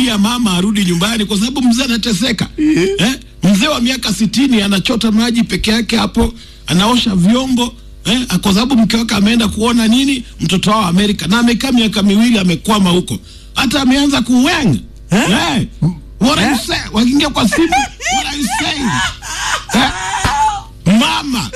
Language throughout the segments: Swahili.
kuambia mama arudi nyumbani kwa sababu mzee anateseka eh? Mzee wa miaka sitini anachota maji peke yake hapo, anaosha vyombo eh? Kwa sababu mke wake ameenda kuona nini mtoto wao Amerika, na amekaa miaka miwili amekwama huko, hata ameanza kuwenga Eh? eh? What are you saying? Wakiingia kwa simu, what are you saying? Eh? Mama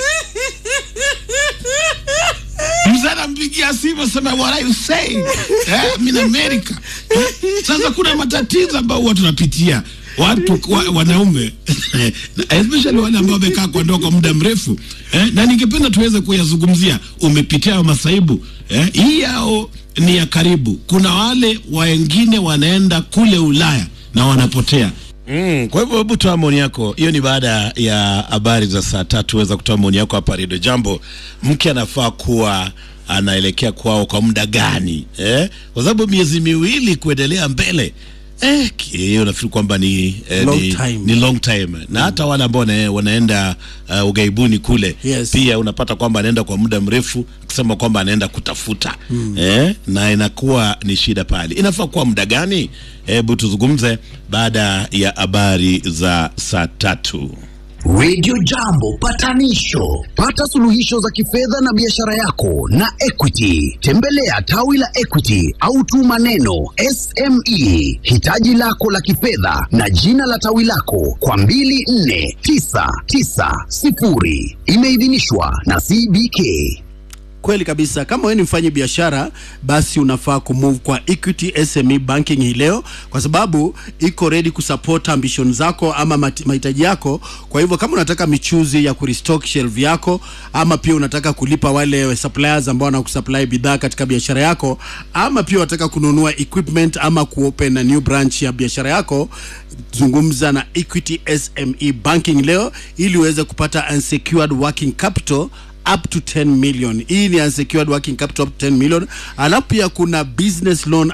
mzee anampigia simu sema what are you saying? Eh, I'm in America. Eh, Sasa kuna matatizo ambayo huwa tunapitia watu wa, wanaume especially wale ambao wamekaa kwa ndoa kwa muda mrefu eh, na ningependa tuweze kuyazungumzia. Umepitia hayo masaibu eh, hii yao ni ya karibu. Kuna wale wengine wanaenda kule Ulaya na wanapotea Mm, kwa hivyo hebu toa maoni yako. Hiyo ni baada ya habari za saa tatu. Weza kutoa maoni yako hapa Radio Jambo. Mke anafaa kuwa anaelekea kwao kwa muda gani eh? Kwa sababu miezi miwili kuendelea mbele eh, ki- hiyo nafikiri kwamba ni, eh, Long ni, time. ni long time na hata wale ambao wana- wanaenda uh, ugaibuni kule Yes. pia unapata kwamba anaenda kwa muda mrefu akisema kwamba anaenda kutafuta eh, na inakuwa ni shida pale. Inafaa kuwa muda gani? Hebu tuzungumze baada ya habari za saa tatu. Radio Jambo patanisho. Pata suluhisho za kifedha na biashara yako na Equity. Tembelea tawi la Equity au tuma neno SME hitaji lako la kifedha na jina la tawi lako kwa 24990. Imeidhinishwa na CBK. Kweli kabisa. Kama wewe ni mfanyi biashara, basi unafaa kumove kwa Equity SME Banking hii leo, kwa sababu iko ready kusupport ambition zako ama mati- mahitaji yako. Kwa hivyo kama unataka michuzi ya kurestock shelf yako, ama pia unataka kulipa wale suppliers ambao wanakusupply bidhaa katika biashara yako, ama pia unataka kununua equipment ama kuopen a new branch ya biashara yako, zungumza na Equity SME Banking leo ili uweze kupata unsecured working capital up to 10 million. Hii ni unsecured working capital up to 10 million. Alafu pia kuna business loan